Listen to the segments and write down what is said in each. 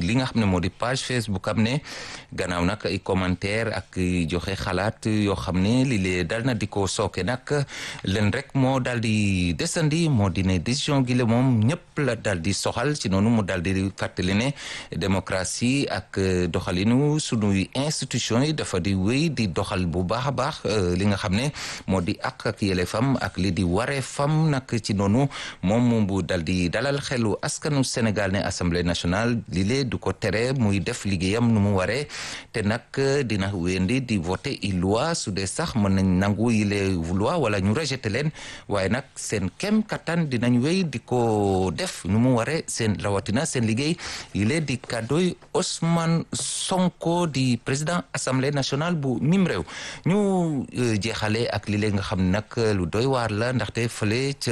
li nga xam ne moo di page Facebook am ne gannaaw nag ay commentaire ak joxe xalaat yoo xam ne li lee dal na di ko sooke nag leen rek moo daal di desandi moo di ne décision gi la moom ñëpp la daal di soxal ci noonu mu daal di fàttali ne démocratie ak doxalinu sunuy institution yi dafa di wéy di doxal bu baax a baax li nga xam ne moo di ak ak yelleefam ak li di waree fam nag ci noonu moom bu dal di dalal xelu askanu Sénégal ne assemblée nationale li lee du ko tere muy def liggéeyam nu mu waree te nag dina wéndi di voter i loi su dee sax mën nañ nangu yi les loi wala ñu rejeté leen waaye nag seen kem kattan dinañ wéy di ko def nu mu waree seen rawatina seen liggéey yi lee di kàddooy Ousmane Sonko di président assemblée nationale bu mim réew ñu jeexale ak li lee nga xam ne nag lu doy waar la ndaxte fële ca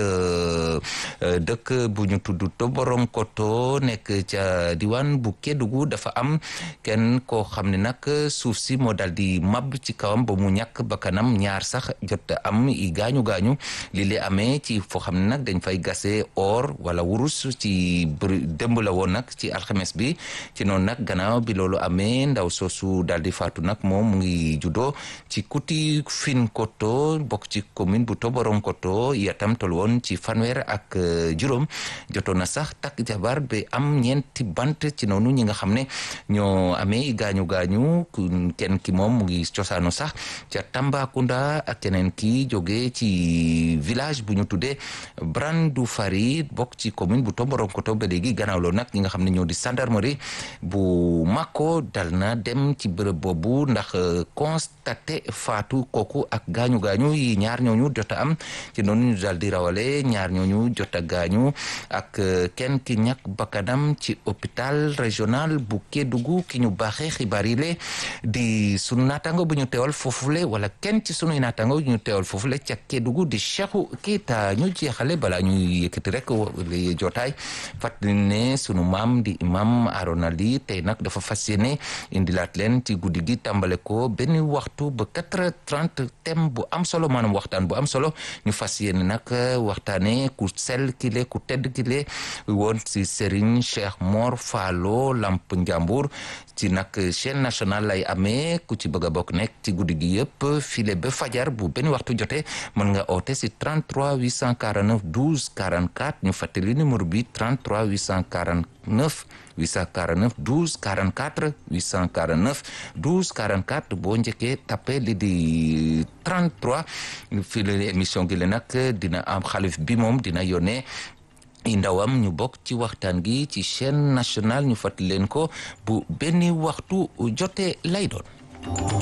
dëkk bu ñu tudd Toboronkoto nekk ca diwaan bu Kédougou dafa am kenn koo xam ne nag suuf si moo dal di mab ci kawam ba mu ñàkk bakkanam ñaar sax jot am i gaañu gaañu li lee amee ci foo xam ne nag dañ fay gase or wala wurus ci démb la woon nag ci alxames bi ci noonu nag gannaaw bi loolu amee ndaw soosu daal di faatu nag moom mu ngi juddoo ci kuti fin koto bokk ci commune bu Toboronkoto yatam tol woon ci fanweer ak juróom jotoon na sax takk jabar ba am ñeenti bant ci noonu ñi nga xam ne ñoo amee gaañu gaañu kenn ki moom mu ngi cosaanu sax ca Tambacounda ak keneen ki jóge ci village bu ñu tuddee Brandoufari bokk ci commune bu Toboronkoto ba léegi gannaaw loolu nag ñi nga xam ne ñoo di gendarmerie bu Mako dal na dem ci bërëb boobu ndax constaté faatu kooku ak gaañu gaañu yi ñaar ñooñu jot a am ci noonu ñu daal di rawale ñaar ñooñu jot a gaañu ak kenn ki ñàkk bakkanam ci hôpital régional bu Kédougou ki ñu baaxee xibaar yi le di sunu naataango bu ñu teewal foofule wala kenn ci sunuy naataango bu ñu teewal foofule ca Kédougou di Cheikhou Keita ñu jeexale balaa ñuy yëkkati rek li jotaay fàttali ne sunu maam di imam Arona Ly tey nag dafa fas yéene indilaat leen ci guddi gi tàmbale ko benn waxtu ba quatre heures trente thème bu am solo maanaam waxtaan bu am solo ñu fas yéene nag waxtaane ku sell kile ku tedd kile woon si Serigne Cheikh Mor Fallo Lamp Njambur ci nag chaîne nationale lay amee ku ci bëgg a bokk nekk ci guddi gi yëpp file ba fajar bu benn waxtu jotee mën nga oote si 33 849 12 44 ñu fàttali numéro bi 33 849 849 12 44 849 12 44 boo njëkkee tapé li di 33 fii la émission gi la nag dina am xalif bi moom dina yónnee i ndawam ñu bokk ci waxtaan gi ci chaîne nationale ñu fàttali leen ko bu benn waxtu jotee lay doon